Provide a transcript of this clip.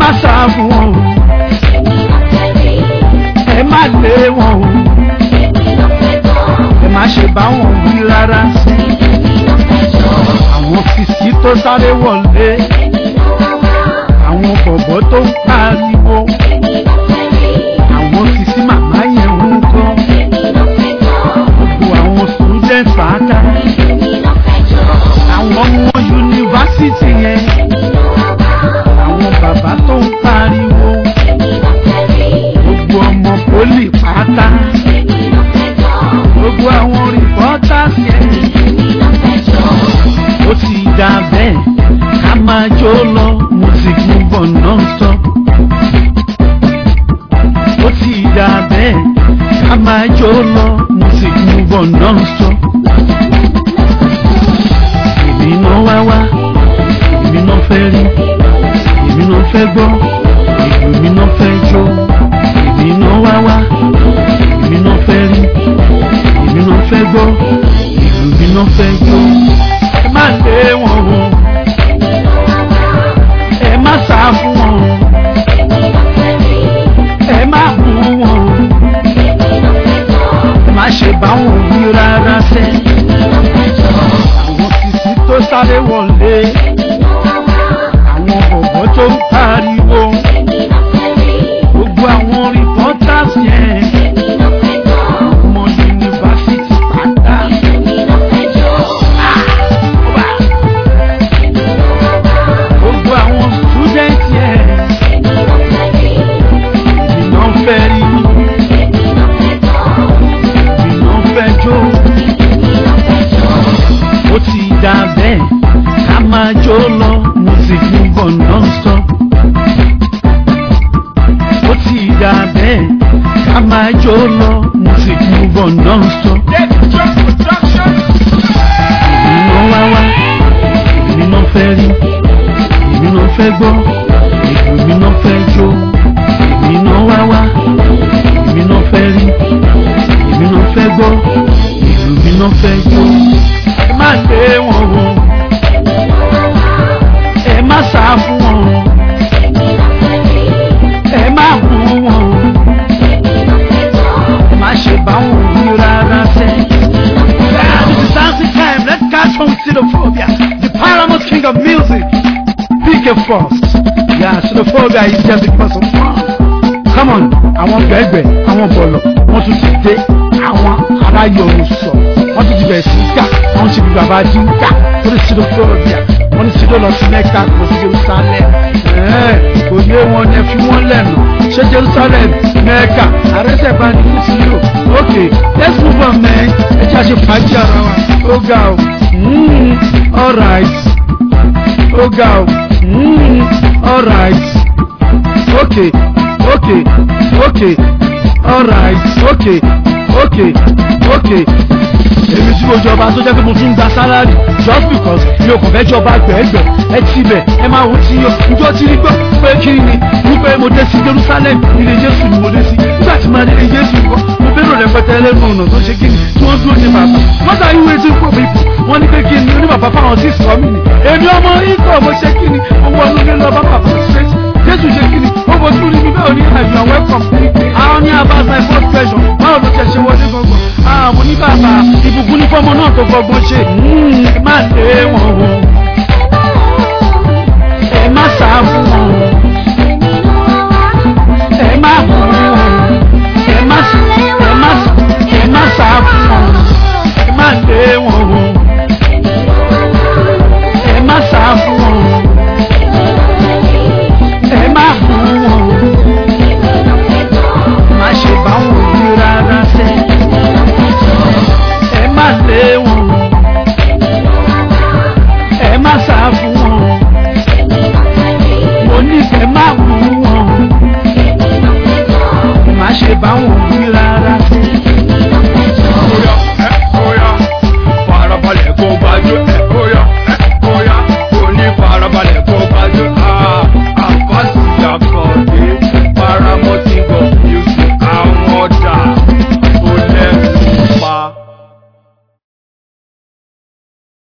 má sá fún wọn o ẹ má lé wọn o ẹ má ṣe bá wọn wí rárá àwọn fìsí tó sáré wọlé àwọn bọ̀bọ̀ tó ń pariwo àwọn fìsí màmá yẹn ń kọ́ gbogbo àwọn student pátá àwọn ọmọ yunifásitì yẹn àwọn bàbá tó ń pariwo gbogbo ọmọ pólì pátá gbogbo àwọn reporters yẹn ó ti dà bẹ́ẹ̀ ká máa jó lọ music move on non-stop. ó ti dà bẹ́ẹ̀ ká máa jó lọ music move on non-stop. èmi náà wá wá èmi náà fẹ́ rí èmi náà fẹ́ gbọ́ èmi náà fẹ́ jó èmi náà wá wá èmi náà fẹ́ rí èmi náà fẹ́ gbọ́ èmi náà fẹ́ jó ẹ má lé wọn o ẹ má sá fún wọn o ẹ má bú wọn o ẹ má ṣe bá wọn wí rárá sẹ àwọn sisi tó sáré wọlé àwọn bọ̀bọ̀ tó ń pariwo gbogbo àwọn reporters yẹn ọmọ yunifásitì pátá. gbogbo àwọn student yẹn iná fẹ́ rí iná fẹ́ jó ó ti dà bẹ́ẹ̀ ká máa jó lọ music move on non-stop ó ti dà bẹ́ẹ̀ ká máa jó lọ music move on non-stop iná wá wá iná fẹ́ rí èmi náà fẹ́ gbọ́ èmi náà fẹ́ jó èmi náà wá wá èmi náà fẹ́ rí èmi náà fẹ́ gbọ́ èmi náà fẹ́ jó ẹ má lé wọn o ẹ má sá fún wọn o ẹ má bú wọn o ẹ má ṣe bá wọn wí rárá sẹ́. Yeah, this is dancing time. Let's catch on xenophobia, the paramount king of music. Pick a first. Yeah, xenophobia is just because of fun. Come on, àwọn gbẹ̀gbẹ̀, àwọn bọ̀lọ̀, wọ́n tún ti dé, àwọn aráyé ọ̀run sọ. Wọ́n tún ti bẹ̀rẹ̀ sí ká, wọ́n ti fi bàbá jí ń ká. Torí xenophobia, wọ́n ní sídó lọ sí Mẹ́ka kò sí Jerusalem. Ẹ̀ẹ́ kò yé wọn ní ẹ fi wọ́n lẹ́nu. Ṣé Jerusalem, Mẹ́ka, àrẹ́sẹ̀ bá ní kú sí yóò? Okay, let's move on man. Ẹ jẹ́ àṣẹ fàájì ara wa. Ó ga o. Mm, all right. Ó ga o. Mm, all right. Okay, okay, okay. All right. Okay, okay, okay. Èmi tí mo jọba tó jẹ́ pé mo tún ń gba sálárì just because mi ò kàn fẹ́ jọba gbẹ̀ẹ́gbẹ̀ ẹ ti bẹ̀ ẹ máa wò tí yọ njọ́ tí rí gbọ́ pé kí ni wípé mo dé sí Jerusalem ilé Jésù ni mo dé sí nígbà tí màá dé ilé Jésù nǹkan mo bẹ̀rù rẹpẹtẹ ẹlẹ́nu ọ̀nà tó ṣe kí ni tí wọ́n dúró ní bàbá what are you waiting for people wọ́n ní pé kí ni oní bàbá fáwọn sí ìsọ̀ mi ni èmi ọmọ ikọ̀ mo ṣe kí ni owó ọdún lé lọ bá bàbá straight Jésù ṣe kí ni ó mo tún rí mi bẹ́ẹ̀ ní àjọ welcome àwọn ní abas my first question báwo ló ṣe ṣe wọlé gbọ̀ngàn àwọn ní bàbá ìbùkún ní fọ́mọ náà tó gbọ̀ngàn ṣe ẹ má lé wọn o ẹ má sá fún wọn o ẹ má bú wọn o ẹ má ẹ má ẹ má sá fún wọn o ẹ má lé wọn o ẹ má sá fún wọn o ẹ má bú wọn o má ṣe bá wọn wí rárá sẹ́ ẹ má lé wọn o ẹ má sá fún wọn o mo ní kẹ́ má bú wọn o má ṣe bá wọn wí rárá.